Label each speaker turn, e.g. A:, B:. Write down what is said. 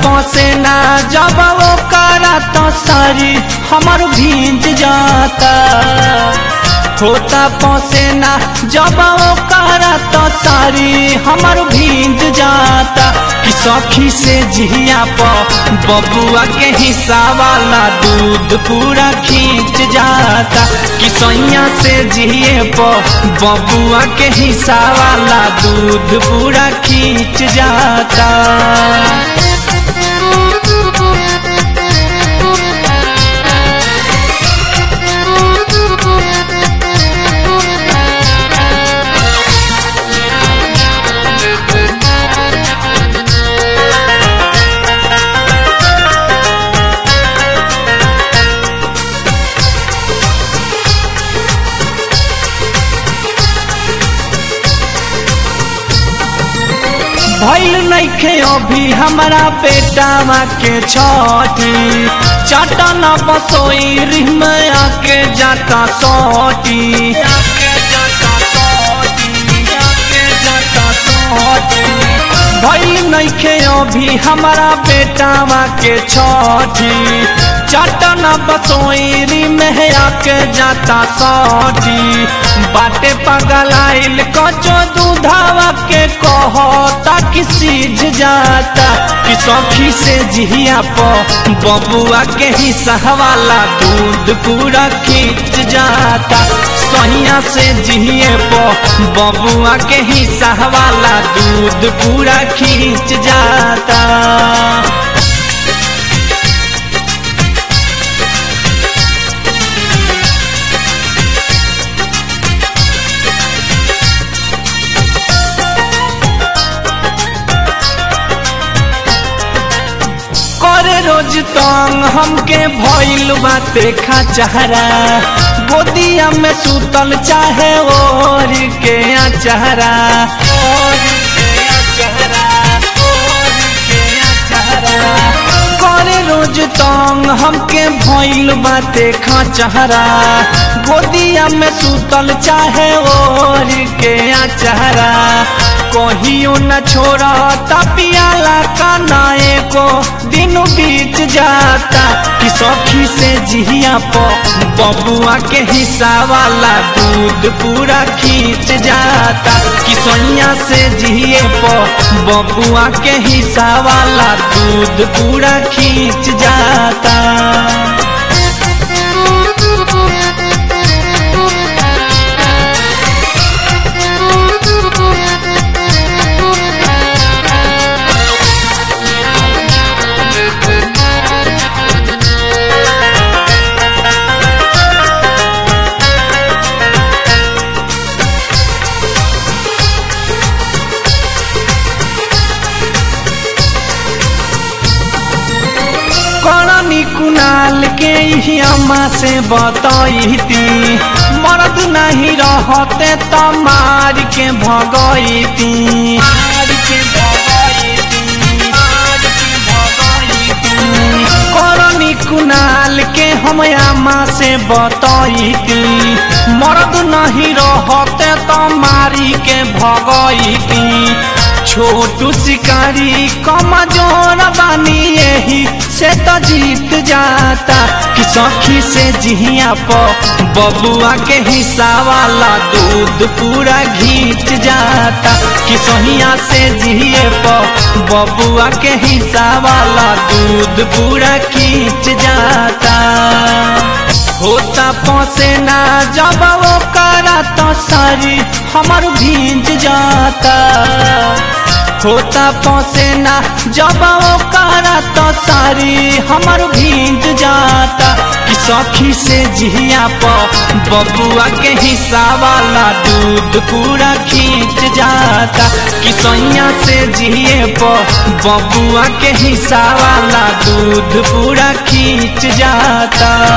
A: पसेना जब वो करा तो सारी हमर भींज जाता होता पसेना जब वो करा तो सारी हमर भींज जाता कि सखी से जिया प बबुआ के हिस्सा वाला दूध पूरा खींच जाता कि सैया से जिए प बबुआ के हिस्सा वाला दूध पूरा खींच जाता भैल नइखे अभी हमारा बेटावा के छठी चटन बसोई रिम आके जाता सोटी भैल नइखे अभी हमारा बेटावा के छठी चटन बसोई रिम आके जाता सोटी बाटे पगलाइल कचो दूधावा के कहो ताकि सीझ जाता कि सखी से जिया प बबुआ के हिस्सा वाला दूध पूरा खींच जाता सहिया से जिए प बबुआ के हिस्सा वाला दूध पूरा खींच जाता करे रोज तंग हमके भइल बाते खचहरा गोदिया में सुतल चाहे ओर के अचहरा करे रोज तंग हमके भइल बाते खचहरा गोदिया में सुतल चाहे ओर के अचहरा कहियो न छोड़ा तपियाला कनाए को दिन बीत जाता कि सखी से जिया प बबुआ के हिस्सा वाला दूध पूरा खींच जाता कि सैया से जिए प बबुआ के हिस्सा वाला दूध पूरा खींच जाता करनी कुनाल के ही अम्मा से बतईती मर्द नहीं रहते तो मार के भगईती करनी कुनाल के हम अम्मा से बतईती मर्द नहीं रहते तो मारी के भगईती छोटू शिकारी कमजोर बानी यही से तो जीत जाता कि सखी से जिया प बबुआ के हिस्सा वाला दूध पूरा घींच जाता कि सहिया से जिए प बबुआ के हिस्सा वाला दूध पूरा खींच जाता होता पसेना जब वो करा तो सारी हमर भींज जाता होता पसेना जब वो करा तो सारी हमर भींज जाता कि सखी से जिया प बबुआ के हिस्सा वाला दूध पूरा खींच जाता कि सैया से जिए प बबुआ के हिस्सा वाला दूध पूरा खींच जाता